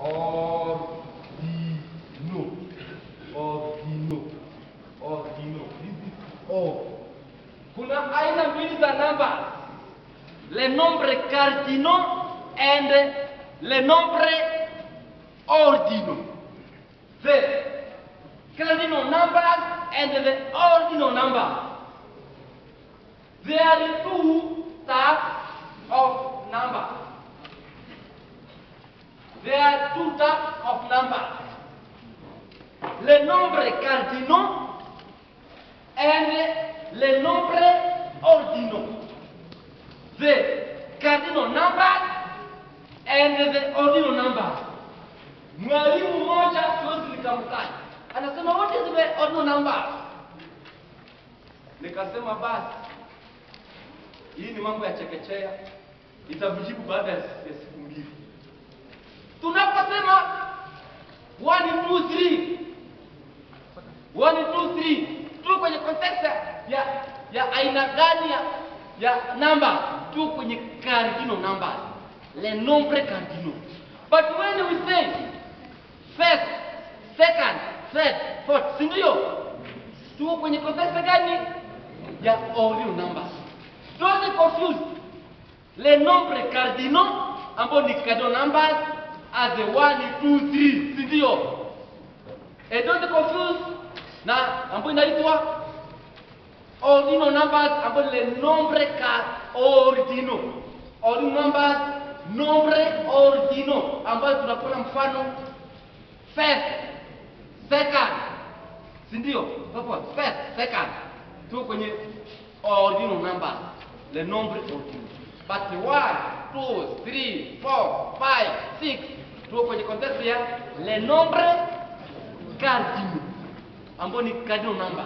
ordino, ordino, ordino. This is or. Kuna aina mbili za numbers. Le nombre cardinal and le nombre ordinal. The cardinal numbers and the ordinal numbers. There are two types of numbers. There are two types of numbers. Le nombre cardinal and le nombre ordinal. The cardinal numbers and the ordinal numbers. Mwalimu mmoja siwezi nikamtaja, anasema what is the ordinal numbers? Nikasema basi, hii ni mambo ya chekechea, itakujibu baada ya ya siku mbili. Tunaposema 1 2 3 1 2 3 tu kwenye context ya ya aina gani ya ya namba tu kwenye cardinal numbers le nombre cardinal but when we say first second third fourth si ndio tu kwenye context gani ya ordinal numbers don't confuse le nombre cardinal ambao ni cardinal numbers as the 1 2 3 si ndio and don't confuse na ambayo inaitwa ordinal numbers ambayo le nombre ka ordinal ordinal numbers nombre ordinal ambayo tunapata mfano first second si ndio hapo first second tu kwenye ordinal numbers le nombre ordinal but 1 2 3 4 5 6 tu kwenye context ya le nombre cardinal ambao ni cardinal number.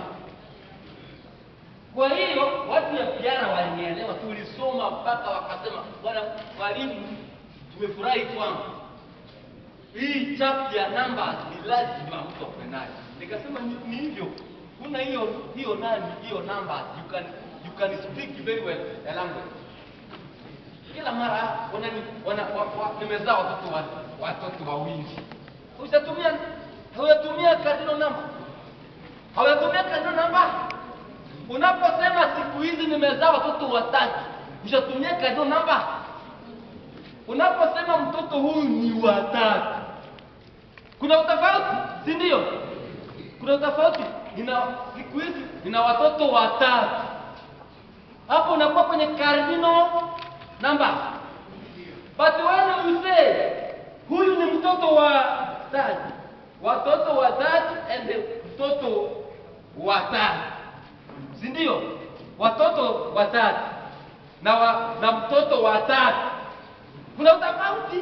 Kwa hiyo watu ya piara walinielewa, tulisoma mpaka wakasema, bwana mwalimu, tumefurahi kwamba hii chap ya numbers ni lazima mtu akwe nayo. Nikasema ni, ni hivyo, kuna hiyo hiyo nani hiyo numbers, you can you can speak very well the language. Kila mara wana, wana, wa, wa, nimezaa watoto wa, watoto wawili, ushatumia huyatumia cardinal number hawatumia cardinal number. Unaposema siku hizi nimezaa watoto watatu, ushatumia cardinal number. Unaposema mtoto huyu ni watatu, kuna utofauti, si ndio? Kuna utofauti. Nina siku hizi nina watoto watatu, hapo unakuwa kwenye cardinal number. But when you say huyu ni mtoto wa tatu, watoto watatu and mtoto watatu, si ndio? Watoto watatu na, wa, na mtoto watatu, kuna utofauti.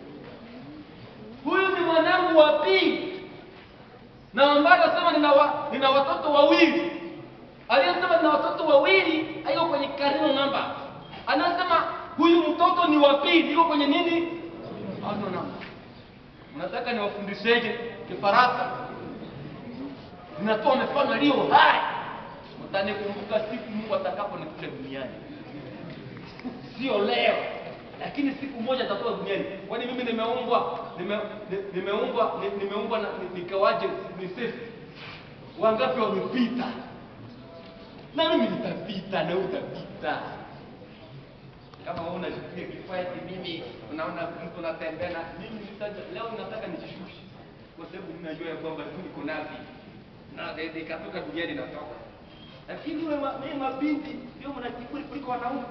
Huyu ni mwanangu wa pili, na ambaye anasema nina, wa, nina watoto wawili. Aliyesema nina watoto wawili hayuko kwenye cardinal number. Anasema huyu mtoto ni wa pili, yuko kwenye nini? Ordinal number. Mnataka niwafundisheje Kifaransa? Ninatoa mifano iliyo hai, mtanikumbuka siku Mungu atakaponikuta duniani, sio leo, lakini siku moja nitakuwa duniani. Kwani mimi nimeumbwa nime, ni- nimeumbwa ni- nimeumbwa na ni- nikawaje ni safe? Wangapi wamepita? Na mimi nitapita, na wewe utapita. Kama wewe unajipiga kifua eti mimi unaona mtu anatembea na mimi nitaja leo nataka nijishushe kwa sababu mimi najua ya kwamba tu niko napi na de- de- ikatoka duniani natoka. Lakini wewe ma- mimi mabinti ndio mna kiburi kuliko wanaume.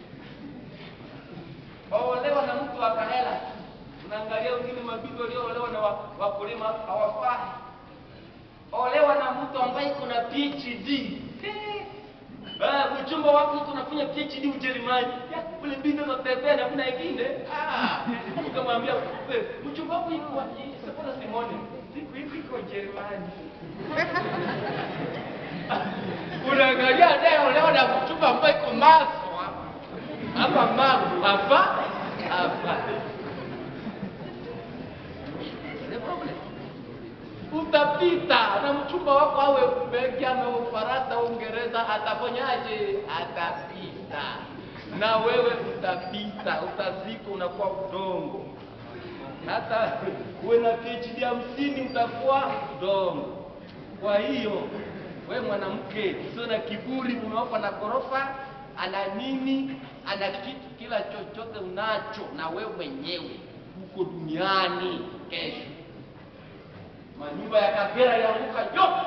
Waolewa na mtu akahela. Unaangalia wengine mabinti walioolewa na wa- wakulima hawafai. Olewa na mtu ambaye kuna PhD. Ah, mchumba wako mtu anafanya PhD Ujerumani. Ya, Ule binti anatembea na kuna ingine. Ah, ukamwambia wewe mchumba wako yuko wapi? Sasa Simone, siku hizi iko Ujerumani. Unaangalia leo leo na mchumba ambaye iko Maswa. Hapa Magu, hapa hapa. The problem utapita na mchumba wako awe Belgium au Ufaransa au Uingereza, atafanyaje? Atapita na wewe utapita, utazika, unakuwa udongo. hata uwe na PhD hamsini utakuwa dongo. Kwa hiyo we mwanamke, usio na kiburi, mume wako ana ghorofa, ana nini, ana kitu, kila chochote unacho, na we mwenyewe uko duniani kesho. Manyumba ya Kagera yaanguka yote.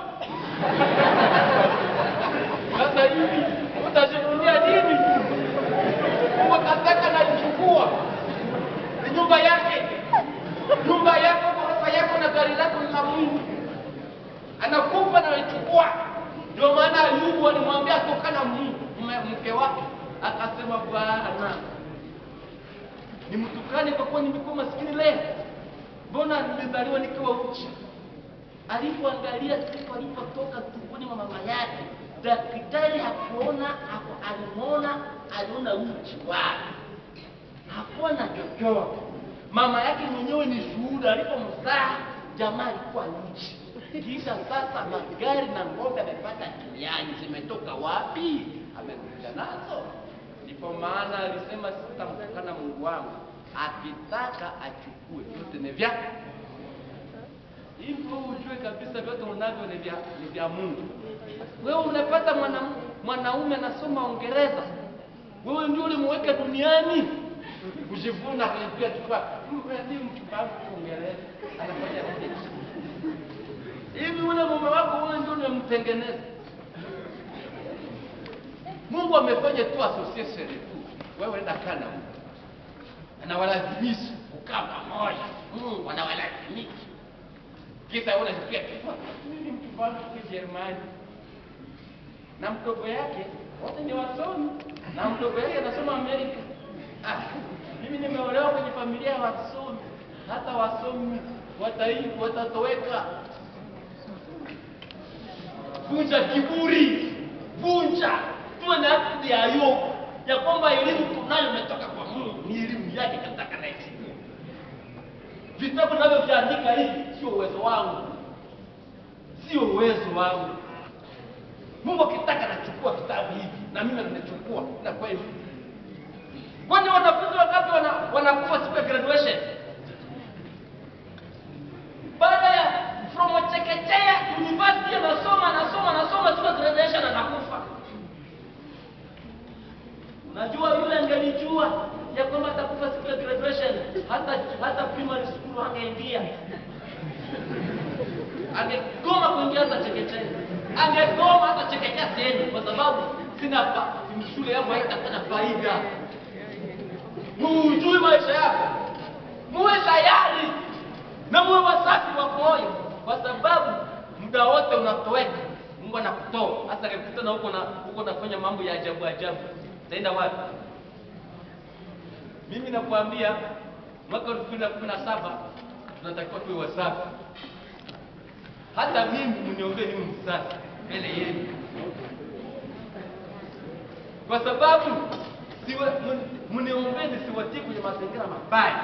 Sasa hivi utajivunia nini? Mungu kataka naichukua ni nyumba yake, nyumba yako, ghorofa yako na gari lako ni la Mungu. Anakufa na anaichukua. Ndio maana Ayubu alimwambia tokana Mungu mme- mke wake, akasema Bwana nimtukane kwa kuwa nimekuwa maskini leo, mbona nimezaliwa nikiwa uchi? Alipoangalia siku alipotoka tumboni mwa mama yake, daktari hakuona, haku- alimwona, aliona uchi wake, hakuona chochote. Mama yake mwenyewe ni shuhuda, alipomzaa jamaa alikuwa uchi. Kisha sasa magari na ng'ombe amepata duniani, zimetoka wapi? Amekuja nazo. Ndipo maana alisema sitamtukana Mungu wangu, akitaka achukue vyote ni vyake hivyo ujue kabisa vyote unavyo ni vya ni vya Mungu. Wewe unapata mwana, mwanaume anasoma Uingereza, wewe ndio ulimweka duniani kujivuna kulipia chukua ni mchumba wangu Uingereza anafanya nini? hivi ule mume wako wewe ndio unamtengeneza. Mungu amefanya tu association tu, wewe enda kana huko, anawalazimisha kukaa pamoja. Mungu anawalazimisha kisa unasikia kifua mimi mtu wangu kwa Jerumani na mdogo yake wote ni wasomi na mdogo yake anasoma Amerika. Ah, mimi nimeolewa kwenye familia ya wasomi, hata wasomi wataibu watatoweka. Vunja kiburi, vunja, tuwe na akili ya Ayubu ya kwamba elimu tunayo imetoka kwa Mungu, ni elimu yake kataka na heshima vitabu navyoviandika hivi sio uwezo wangu, sio uwezo wangu. Mungu akitaka nachukua vitabu hivi na mimi ninachukua na kweli. Kwani wanafunzi wangapi wana, wanakufa siku ya graduation? Baada ya from chekechea university anasoma anasoma anasoma siku ya graduation anakufa. Unajua yule angelijua ya kwamba atakufa siku ya graduation, hata hata primary school angeingia, angegoma kuingia hata chekechea, angegoma hata chekechea tena, kwa sababu sina fa, shule yangu haitakuwa na faida. Muujui maisha yako, muwe tayari na muwe wasafi wa moyo, kwa sababu muda wote unatoweka. Mungu anakutoa hasa akikutana huko na huko nafanya mambo ya ajabu ajabu, utaenda wapi? Mimi nakwambia mwaka elfu mbili na kumi na saba tunatakiwa tuwe wasafi. Hata mimi mniombee niwe msafi mbele yenu, kwa sababu siwe mniombee nisiwatie kwenye mazingira mabaya,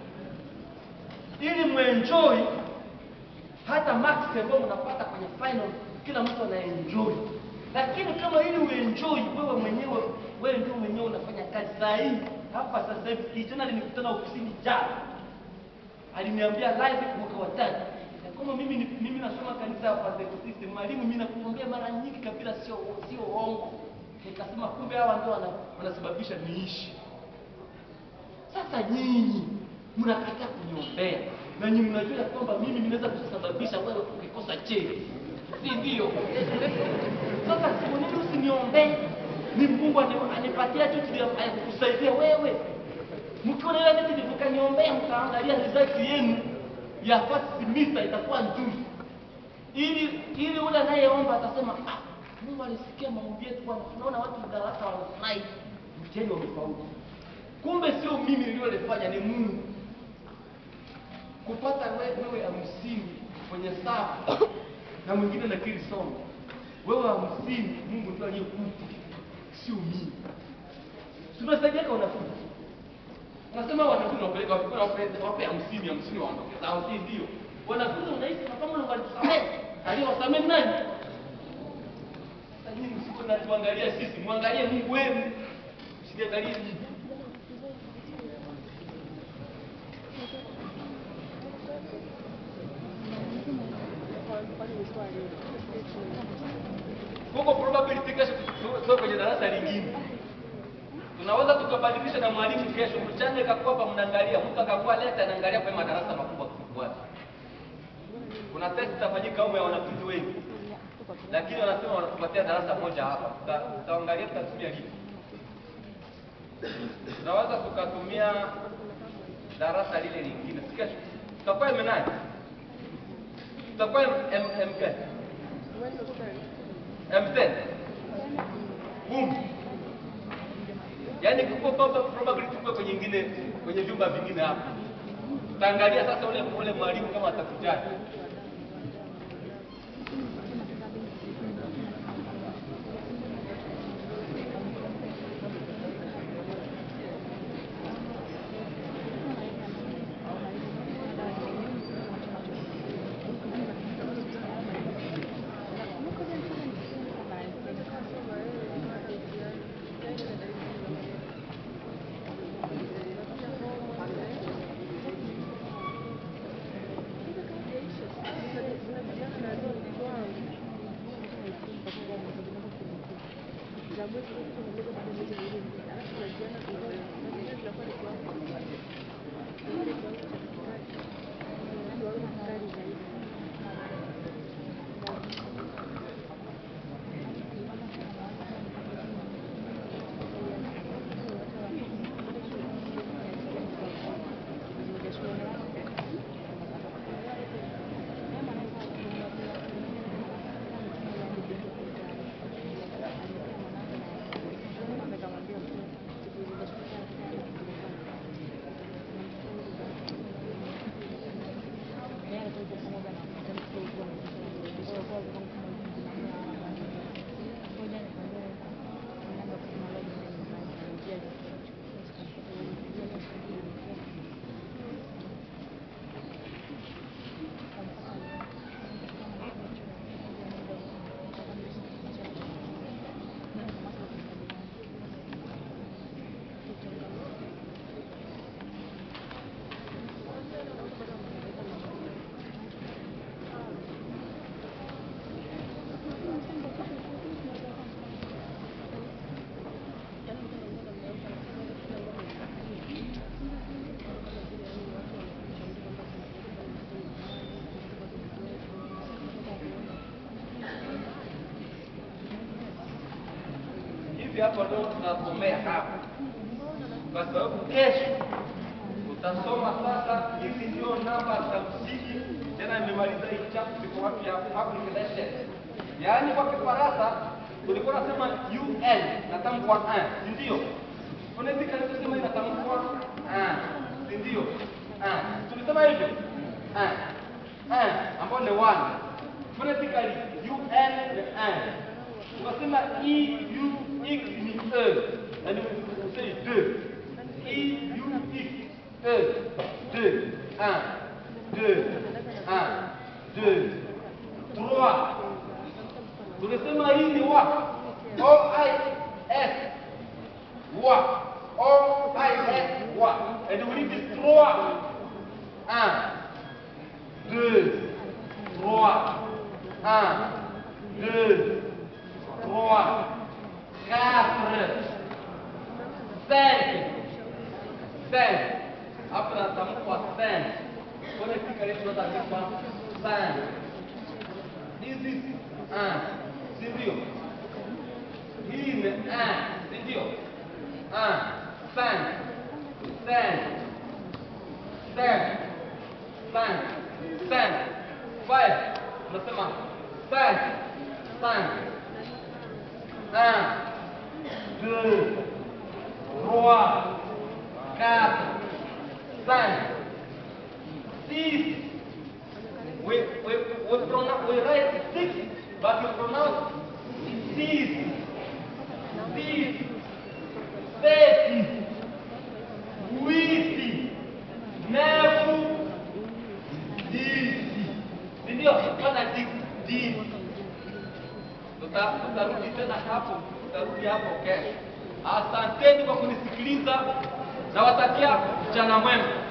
ili mwenjoy hata marks ambayo mnapata kwenye final, kila mtu anaenjoy. Lakini kama ili uenjoy wewe mwenyewe, wewe ndio mwenyewe unafanya kazi saa hii hapa sasa hivi. Kijana alinikutana ofisini jana, aliniambia live mwaka wa tatu ya kwamba mimi ni- mimi nasoma kanisa ya Pentecost, mwalimu, mimi nakuombea mara nyingi kabisa, sio sio uongo. Nikasema kumbe hawa ndio wana- wanasababisha niishi. Sasa nyinyi mnakataa kuniombea na nyinyi mnajua ya kwamba mimi ninaweza kusababisha wewe ukikosa cheti, si ndio? Sasa siku nini usiniombee? Ni Mungu ani- anipatia cheti ya ya kukusaidia wewe. Mkiona ile cheti mkaniombea, mkaangalia result yenu ya first semester itakuwa nzuri, ili ili ule anayeomba atasema ah, Mungu alisikia maombi yetu bwana. Tunaona watu darasa wanafurahi, mtihani wamefaulu. Kumbe sio mimi niliyolifanya, ni Mungu. Kupata we- wewe hamsini kwenye safu na mwingine nakiri somo, wewe hamsini, Mungu ndio aliyekupa, sio mimi. Tunasaidiaka wanafunzi, unasema wanafunzi wapeleka wapi? Wape- wape hamsini, hamsini waondoke zao, si ndio? Wanafunzi unahisi na kama Mungu alitusamehe, aliwasamehe nani? Sasa nyinyi msiko na tuangalia sisi, mwangalie Mungu wenu, msiangalie mimi. huko probability kesho tu- sio kwenye darasa lingine tunaweza tukabadilisha na mwalimu kesho mchana ikakuwa hapa mnaangalia mtu akakuwa leta anaangalia kwa madarasa makubwa kufuata kuna test itafanyika huko ya wanafunzi wengi lakini wanasema wanatupatia darasa moja hapa Tuta- tutaangalia tutatumia lipi tunaweza tukatumia darasa lile lingine si kesho tutakuwa M9 tutakuwa M- M- M10 M10 boom yaani kuko proba- probability kubwa kwenye ingine kwenye vyumba vingine hapa tutaangalia sasa ule ule mwalimu kama atakujali hivi hapa ndio tunasomea hapa kwa sababu kesho utasoma sasa hizi ndio namba za msingi tena nimemaliza hii chapter ziko wapi ya public relations yaani kwa kifaransa tulikuwa nasema un natamkwa un si ndio phonetically tusema inatamkwa un si ndio un tulisema hivyo un un ambao ni one phonetically un ni un tukasema e u x ni e yani usei deux e u x e deux un deux un deux trois tunasema hii ni wa o i s wa o i s wa and we need this trois un deux trois un deux trois, quatre, cinq, cinq. Hapo natamkwa cinq. Kwenye kika letu natamkwa cinq. This is un, si ndio? Hii ni un, si ndio? Un, cinq, cinq, cinq, cinq, cinq, five. Unasema cinq, cinq. Un, deux, trois, quatre, cinq, six. We, we, we, pronounce, we write six, but we pronounce six. Six, sete, huit, neuf, dix. Ndio, pana dix, dix. Tuta- tutarudi tena hapo, tutarudi hapo kesho. Asanteni kwa kunisikiliza, nawatakia mchana mwema.